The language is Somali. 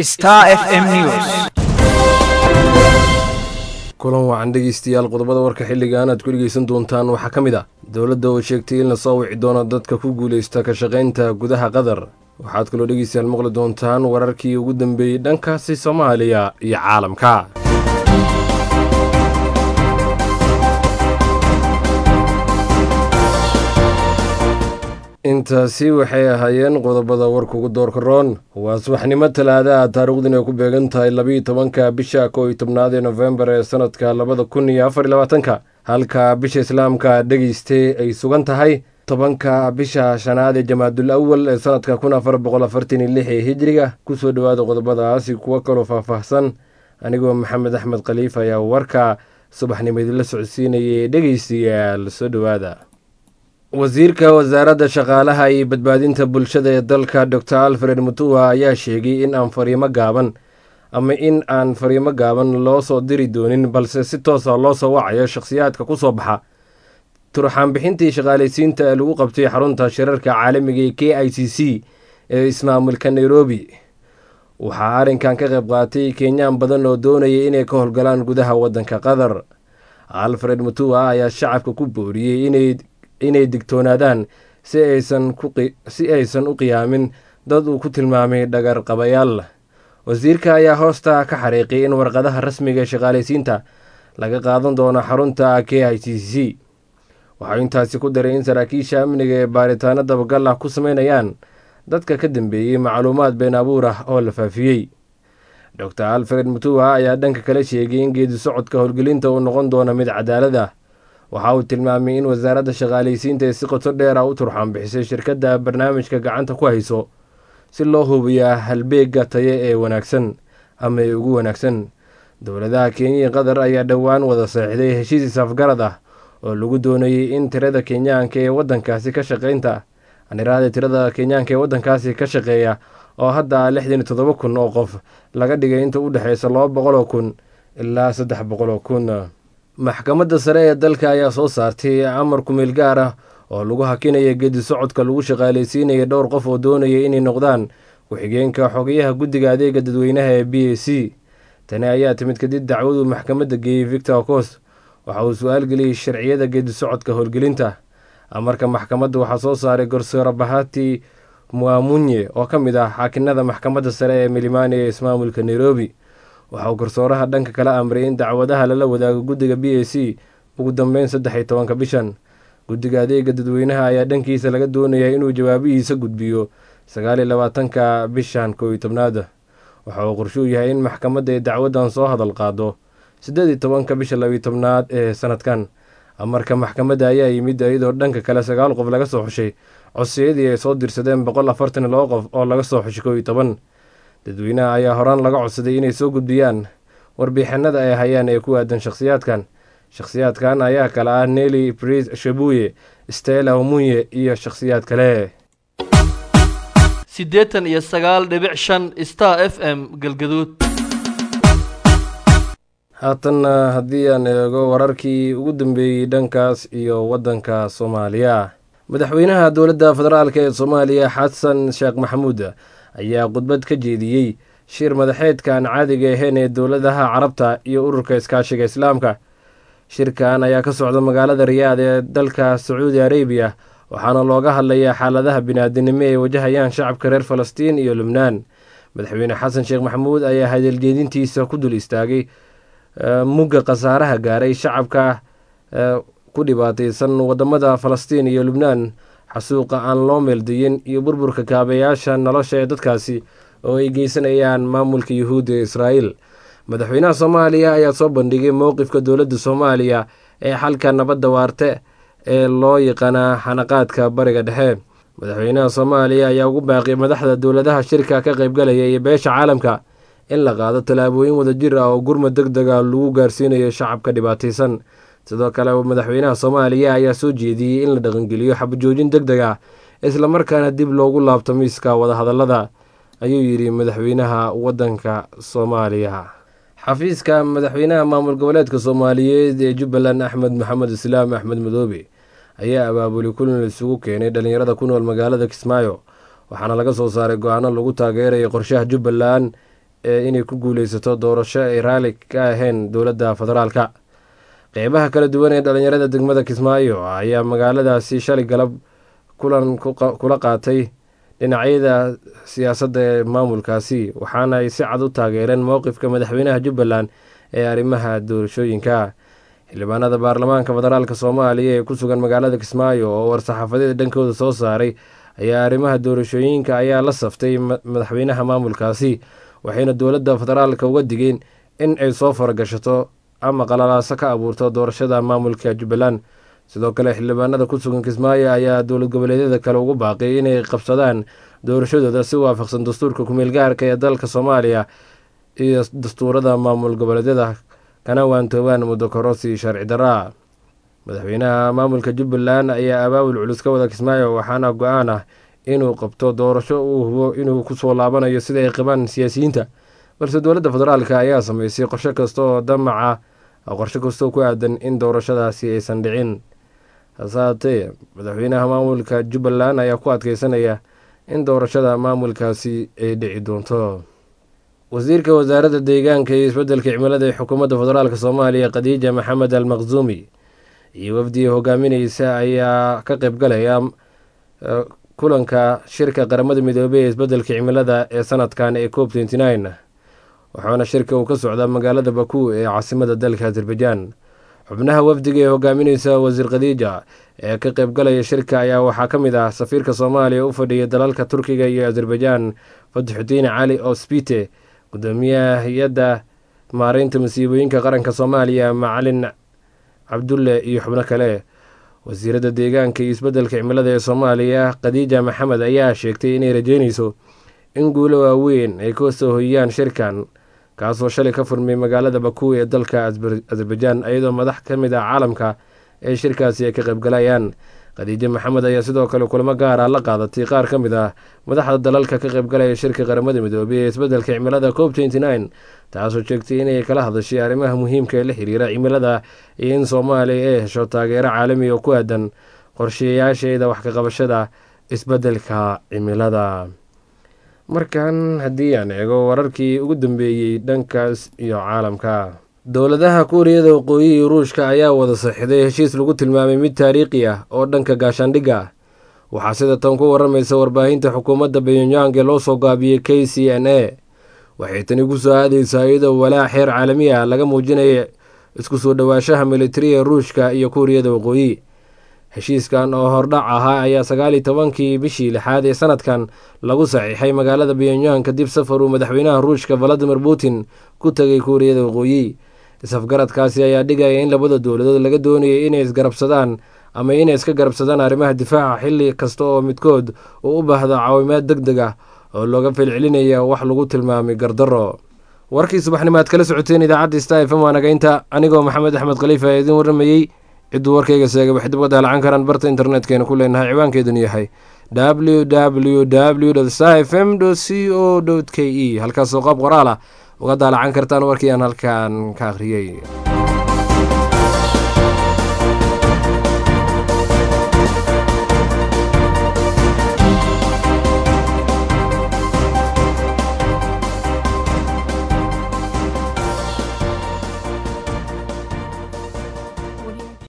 Star FM News. kulan wacan dhegeystayaal qodobada warka xilligan aad ku dhegeysan doontaan waxaa ka mid ah dowladda oo sheegtay in lasoo wici doono dadka ku guuleysta ka shaqaynta gudaha qatar waxaad kaloo dhegeystayaal maqli doontaan wararkii ugu dambeeyey dhankaasi soomaaliya iyo caalamka intaasi waxay ahaayeen qodobada warka ugu doorka roon waa subaxnimo talaadaha taariikhdin ay ku beegan tahay labiiyo tobanka bisha kow iyo tobnaad ee nofembar ee sanadka labada kun iyo afar iyo labaatanka halka bisha islaamka dhegeystay ay sugan tahay tobanka bisha shanaad ee jamaadul awal ee sanadka kun afar boqol afartan iyo lix ee hijriga kusoo dhowaada qodobadaasi kuwo kaloo faahfaahsan anigoo maxamed axmed khaliif ayaa warka subaxnimo idinla socodsiinayay dhegeystayaal soo dhowaada wasiirka wasaaradda shaqaalaha iyo badbaadinta bulshada ee dalka dor alfred mutua ayaa sheegay in aan fariimo gaaban ama in aan fariimo gaaban loo soo diri doonin balse si toosa loo soo wacayo shakhsiyaadka ku soo baxa turxaanbixintii shaqaalaysiinta ee lagu qabtay xarunta shirarka caalamiga ee k i c c ee ismaamulka nairobi waxaa arrinkan ka qayb qaatay kenyaan badan oo doonaya inay ka howlgalaan gudaha waddanka qatar alfred mutua ayaa shacabka ku booriyey inay inay digtoonaadaan si aysan u qiyaamin dad uu ku tilmaamay dhagar qabayaal wasiirka ayaa hoosta ka xariiqay in warqadaha rasmiga ee shaqaalaysiinta laga qaadan doono xarunta k i c c waxau intaasi ku daray in saraakiisha amniga ee baaritaano dabagal ah ku sameynayaan dadka ka dambeeyey macluumaad been abuur ah oo la faafiyey dor alfred mutua ayaa dhanka kale sheegay in geedi socodka howlgelinta uu noqon doono mid cadaalad ah waxa uu tilmaamay in wasaaradda shaqaalaysiinta ee si qoto dheer ah u turxaan bixisay shirkadda barnaamijka gacanta ku hayso si loo hubiyaa halbeega taye ee wanaagsan ama ee ugu wanaagsan dowladaha kenya iyo qatar ayaa dhowaan wada seexday heshiis isafgarad ah oo lagu doonayey in tirada kenyaanka ee wadankaasi ka shaqaynta aniraada tirada kenyaanka ee waddankaasi ka shaqeeya oo hadda lixdan iyo toddoba kun oo qof laga dhigay inta u dhexeysa laba boqoloo kun ilaa saddex boqoloo kun maxkamadda sare ee dalka ayaa soo saartay amar kumeel gaar ah oo lagu hakinaya geedi socodka lagu shaqaalaysiinaya dhowr qof oo doonaya inay noqdaan ku-xigeenka xogayaha guddiga adeega dadweynaha ee b a c tani ayaa timid kadib dacwaduu maxkamadda geeyey victor cos waxa uu su-aal geliyey sharciyada geedi socodka howlgelinta amarka maxkamadda waxaa soo saaray gorsoore bahati muamunye oo ka mid ah xaakinada maxkamadda sare ee milimani ee ismaamulka nairobi waxa uu garsooraha dhanka kala amray in dacwadaha lala wadaago guddiga b a c ugu dambeyn saddex iyo tobanka bishan guddiga adeega dadweynaha ayaa dhankiisa laga doonaya inuu jawaabihiisa gudbiyo sagaal iyo labaatanka bishan kow iyo tobnaad waxa uu qorshuu yahay in maxkamadda ay dacwaddan soo hadal qaado siddeed iyo tobanka bisha labiyo tobnaad ee sanadkan amarka maxkamadda ayaa yimid iyadoo dhanka kale sagaal qof laga soo xushay codsiyadii ay soo dirsadeen boqol afartan iyo laba qof oo laga soo xushay kow iyo toban dadweynaha ayaa horaan laga codsaday inay soo gudbiyaan warbixinada ay hayaan ee ku aadan shakhsiyaadkan shakhsiyaadkan ayaa kale ah neli bris shabuye stela omunye iyo shakhsiyaad kale siddeetan iyo sagaal dhibic shan star f m galgaduud haatanna haddii aan eego wararkii ugu dambeeyey dhankaas iyo waddanka soomaaliya madaxweynaha dowladda federaalk ee soomaaliya xasan sheekh maxamuud ayaa khudbad ka jeediyey shir madaxeedkan caadiga ahayn ee dowladaha carabta iyo ururka iskaashiga islaamka shirkan ayaa ka socda magaalada riyaad ee dalka sacuudi arabiya waxaana looga hadlayaa xaaladaha biniaadinimo ay wajahayaan shacabka reer falastiin iyo lubnaan madaxweyne xasan sheekh maxamuud ayaa hadaljeedintiisa ku dul istaagay mugga khasaaraha gaaray shacabka ku dhibaataysan wadamada falastiin iyo lubnaan xasuuqa aan loo meeldayin iyo burburka kaabayaasha nolosha ee dadkaasi oo ay geysanayaan maamulka yuhuudda ee israa'iil madaxweynaha soomaaliya ayaa soo bandhigay mowqifka dowladda soomaaliya ee xalka nabadda waarte ee loo yaqaanaa xanaqaadka bariga dhexe madaxweynaha soomaaliya ayaa ugu baaqiyay madaxda dowladaha shirka ka qaybgalaya iyo beesha caalamka in la qaado tallaabooyin wadajir ah oo gurmad deg dega lagu gaarsiinayo shacabka dhibaataysan sidoo kale madaxweynaha soomaaliya ayaa soo jeediyey in la dhaqangeliyo xabajoojin deg deg ah islamarkaana dib loogu laabto miiska wadahadallada ayuu yidhi madaxweynaha waddanka soomaaliya xafiiska madaxweynaha maamul goboleedka soomaaliyeed ee jubbaland axmed maxamed islaam axmed madoobe ayaa abaabuli kulan isugu keenay dhallinyarada ku nool magaalada kismaayo waxaana laga soo saaray go-aano lagu taageeraya qorshaha jubbaland ee inay ku guuleysato doorasho ay raali ka ahayn dowladda federaalka qeybaha kala duwan ee dhalinyarada degmada kismaayo ayaa magaaladaasi shalay galab kulan kula qaatay dhinacyada siyaasadda ee maamulkaasi waxaana ay si cad u taageereen mowqifka madaxweynaha jubbaland ee arrimaha doorashooyinka xildhibaanada baarlamaanka federaalk soomaaliya ee ku sugan magaalada kismaayo oo war-saxaafadeeda dhankooda soo saaray ayaa arrimaha doorashooyinka ayaa la saftay madaxweynaha maamulkaasi waxayna dowladda federaalka uga digeen in ay soo faragashato ama qalalaaso ka abuurto doorashada maamulka jubbaland sidoo kale xildhibaanada ku sugan kismaayo ayaa dowlad goboleedyada kale ugu baaqay inay qabsadaan doorashadooda si waafaqsan dastuurka kumeel gaarka ee dalka soomaaliya iyo dastuurada maamul goboleedyada kana waantoobaan muddo korosi sharci daraa madaxweynaha maamulka jubbaland ayaa abaabul culus ka wada kismaayo waxaana go-aan ah inuu qabto doorasho uu hubo inuu kusoo laabanayo sida ay qabaan siyaasiyiinta balse dowladda federaalk ayaa sameysay qorshe kasta oo damaca qorshe kastoo ku aadan in doorashadaasi aysan dhicin hase haatee madaxweynaha maamulka jubbaland ayaa ku adkeysanaya in doorashada maamulkaasi ay dhici doonto wasiirka wasaaradda deegaanka iyo isbeddelka cimilada ee xukuumadda federaalk soomaaliya khadiija maxamed al maqsuumi iyo wafdiga hogaamineysa ayaa ka qeybgalaya kulanka shirka qaramada midoobey ee isbeddelka cimilada ee sanadkan ee cop tenty nine waxaana shirka uu ka socdaa magaalada baku ee caasimada dalka azerbaijan xubnaha wafdiga ee hogaamineysa wasiir khadiija ee ka qeybgalaya shirka ayaa waxaa ka mid ah safiirka soomaaliya u fadhiya dalalka turkiga iyo azerbaijan fatixudiin cali ospite gudoomiyaha hay-adda maareynta masiibooyinka qaranka soomaaliya macalin cabdulle iyo xubno kale wasiiradda deegaanka iyo isbeddelka cimilada ee soomaaliya khadiija maxamed ayaa sheegtay inay rajeyneyso in guulo waaweyn ay ka soo hoyiyaan shirkan kaasoo shalay ka furmay magaalada baku ee dalka azerbaijan iyadoo madax ka mid ah caalamka ee shirkaasi ay ka qaybgalayaan khadiijo maxamed ayaa sidoo kale kulamo gaara la qaadatay qaar ka mid ah madaxda dalalka ka qaybgalaya shirka qaramada midoobey ee isbeddelka cimilada cop tenty nine taasoo sheegtay inay kala hadashay arrimaha muhiimka ee la xiriira cimilada iyo in soomaaliya ay hesho taageero caalami oo ku aadan qorshayaasheeda wax ka qabashada isbeddelka cimilada markan haddii aan eego wararkii ugu dambeeyey dhankaas iyo caalamka dowladaha kuuriyada waqooyi iyo ruushka ayaa wada saxiday heshiis lagu tilmaamay mid taariikhi ah oo dhanka gaashaandhigga ah waxaa sida tan ku waramaysa warbaahinta xukuumadda benyang ee loo soo gaabiyey k c n a waxay tani ku soo aadeysaa iyadoo walaac xeer caalami ah laga muujinaya isku soo dhowaashaha militariga ruushka iyo kuuriyada waqooyi heshiiskan oo hordhac ahaa ayaa sagaal iyo tobankii bishii lixaad ee sanadkan lagu saxiixay magaalada benyang kadib safar uu madaxweynaha ruushka valadimir putin ku tegay kuuriyada waqooyi isafgaradkaasi ayaa dhigaya in labada dowladood laga doonayay inay isgarabsadaan ama inay iska garabsadaan arrimaha difaaca xilli kasta oo midkood uu u baahdo caawimaad deg deg ah oo looga falcelinaya wax lagu tilmaamay gardaro warkii subaxnimo aad kala socoteen idaacadda sta f m waanagaynta anigoo maxamed axmed khaliifa ee idiin warramayey cidduu warkayga seegay waxay dib uga daalacan karaan barta internetkeenna ku leenahay ciwaankeedunu yahay w w w sta f m c o k e halkaasoo qaab qoraal ah uga daalacan kartaan warkii aan halkaan ka akhriyey